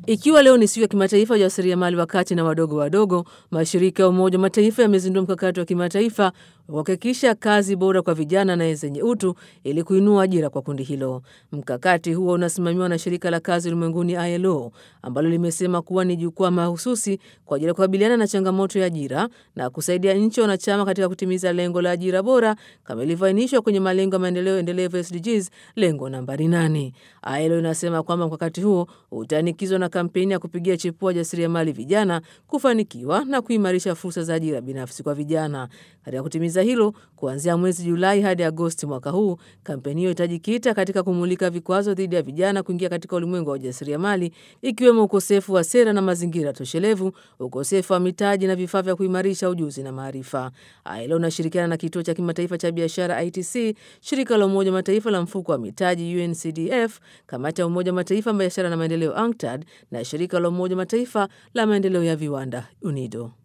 Ikiwa leo ni siku ya kimataifa ya wajasiriamali wa kati na wadogo wadogo, mashirika ya Umoja wa Mataifa yamezindua mkakati wa kimataifa wa kuhakikisha kazi bora kwa vijana na zenye utu ili kuinua ajira kwa kundi hilo. Mkakati huo unasimamiwa na shirika la kazi ulimwenguni ILO, ambalo limesema kuwa ni jukwaa mahususi kwa ajili ya kukabiliana na changamoto ya ajira na kusaidia nchi wanachama katika kutimiza lengo la ajira bora kama ilivyoainishwa kwenye malengo ya maendeleo endelevu SDGs, lengo nambari 8. ILO inasema kwamba mkakati huo utaanikizwa na kampeni ya kupigia chepua jasiriamali vijana kufanikiwa na kuimarisha fursa za ajira binafsi kwa vijana. Katika kutimiza hilo, kuanzia mwezi Julai hadi Agosti mwaka huu, kampeni hiyo itajikita katika kumulika vikwazo dhidi ya vijana kuingia katika ulimwengu wa ujasiriamali, ikiwemo ukosefu wa sera na mazingira toshelevu, ukosefu wa mitaji na vifaa vya kuimarisha ujuzi na maarifa. ILO inashirikiana na kituo cha kimataifa cha biashara ITC, shirika la Umoja wa Mataifa la mfuko wa mitaji UNCDF, kamati ya Umoja wa Mataifa biashara na maendeleo UNCTAD na shirika la Umoja wa Mataifa la maendeleo ya viwanda UNIDO.